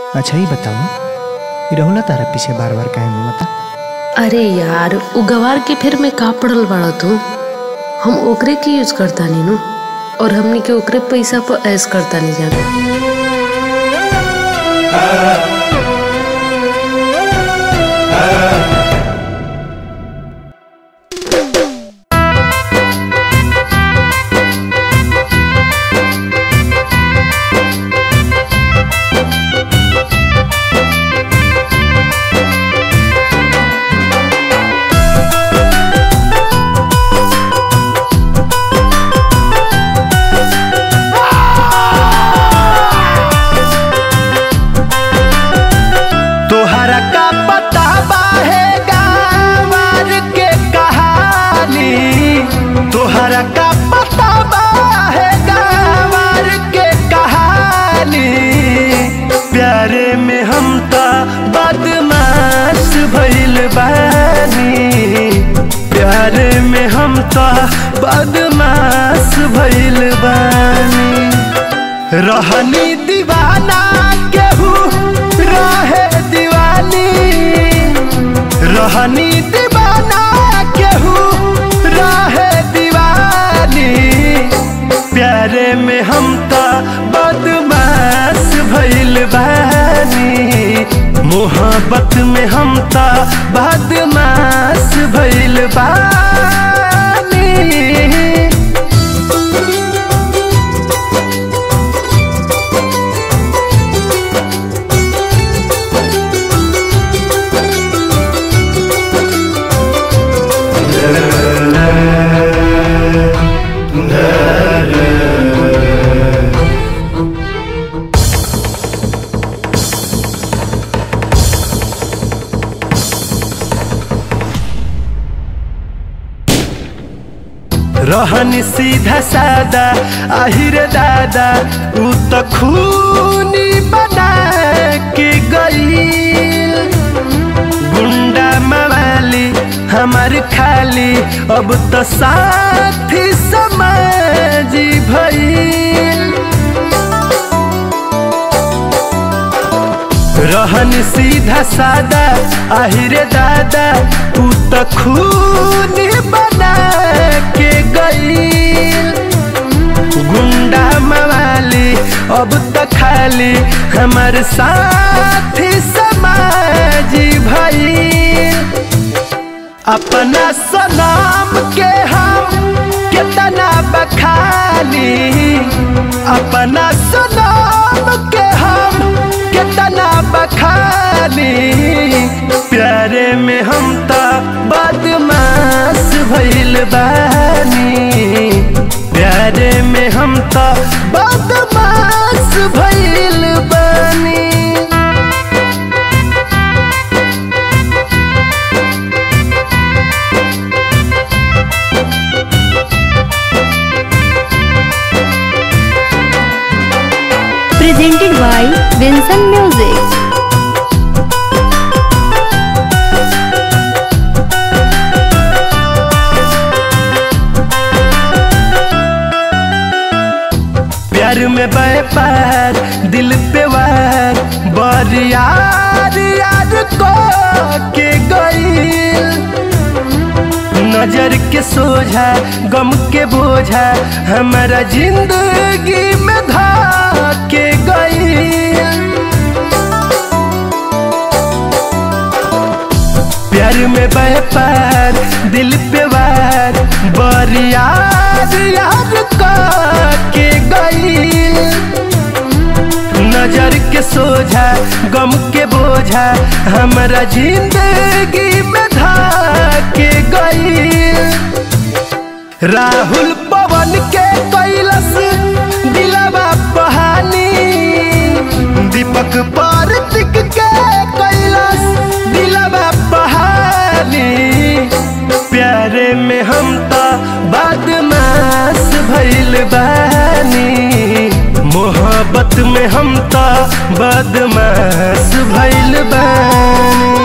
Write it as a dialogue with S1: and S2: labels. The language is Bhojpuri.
S1: अच्छा ही बताओ ई रहुला तारा पीछे बार बार काहे घूमता
S2: अरे यार उ गवार के फिर में का पड़ल बाड़ा तू हम ओकरे के यूज करता नी नु और हमनी के ओकरे पैसा पर ऐस करता नहीं जाना
S3: तोहरा का पता बाहे गांवर के कहानी तोहरा का पता बाहे गांवर के कहानी प्यारे में हम तो बदमाश भइल बानी प्यारे में हम तो बदमाश भइल बानी रहनी दीवाना केहू रहे दीवानी रहनी दीवाना केहू रहे दीवानी प्यारे में हम तो बदमाश भइल बानी मोहब्बत में हम तो बदमाश भइल बानी रहन सीधा सादा आहिर दादा उ त खूनी बना के गई गुंडा मवाली हमार खाली अब तो साथी समाजी भइल रहन सीधा सादा आहिरे दादा तू त खून बना के गई गुंडा मवाली अब त खाली हमार साथी समाजी भई अपना सलाम के हम कितना बखानी अपना सलाम के हम कितना बखानी प्यारे में हम तो बदमाश भइल बानी प्यारे में हम तो बदमाश भइल बानी
S4: presented by Vincent Music.
S3: प्यार में व्यापार दिल पे वार बरियार यार को के गई नजर के सोझा गम के बोझा हमारा जिंदगी में धा के गई प्यार में व्यापार दिल पे वार बरियार यार का के गई नजर के सोझा गम के बोझा हमारा जिंदगी में धा के गई राहुल पवन के कैलस दिलवा बहानी दीपक पार्थिक के कैलस दिलवा बहानी प्यारे में हम तो बदमाश भइल बानी मोहब्बत में हम तो बदमाश भइल बानी